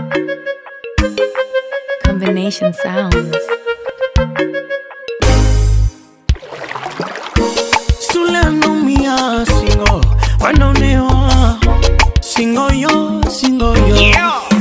Combination sounds. Sule anaumia singo, wanaonewa singo yo, singo yo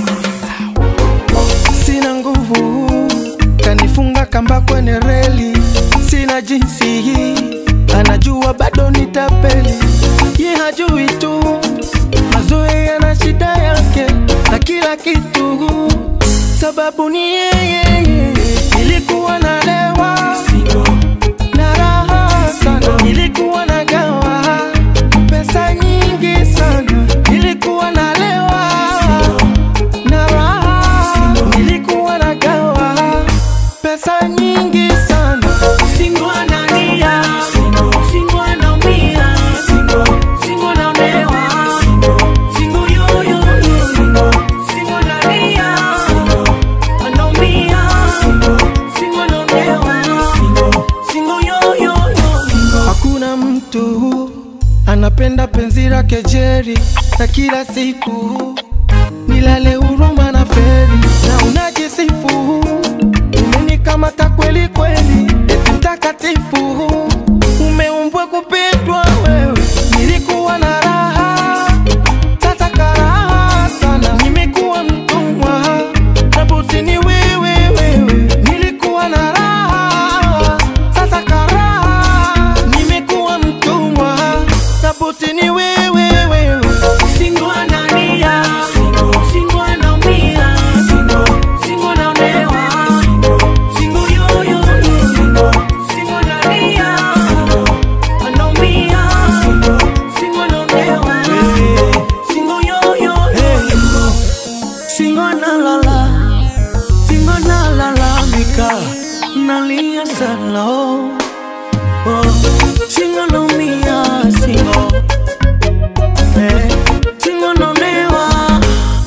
Sina nguvu, kanifunga kamba kwenye reli, sina jinsi hii, anajua bado nitapeli, ye hajui tu, mazoea yana shida yake na kila kitu, sababu ni yeye. Nilikuwa nalewa na raha sana, nilikuwa nagawa pesa nyingi sana, nilikuwa nalewa na raha, nilikuwa nagawa pesa nyingi sana. Singo analia, singo anaumia, singo anaonewa, singo yoyo, singo analia, anaumia, singo anaonewa, singo yoyo. Hakuna mtu anapenda penzi lake Jerry na kila siku nilale huruma na feri na unajisifu umenikamata kweli kweli, eti mtakatifu umeumbwa kupendwa wewe. Nilikuwa na raha sasa karaha sana, nimekuwa mtumwa tabuti ni wewe wewe. Nilikuwa na raha sasa karaha, nimekuwa mtumwa tabuti ni wewe wewe. Singo analia, singo anaumia, singo anaonewa, singo yoyo, singo analia, anaumia, singo anaonewa, singo yoyo, singo analala, singo analalamika, nalia sana, oh, oh. singo anaumia, singo eh, singo anaonewa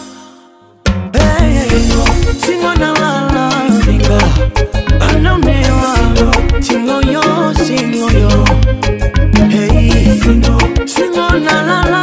Hey, singo nalala, singo anaonewa, singo yo, singo yo, hey, singo nalala.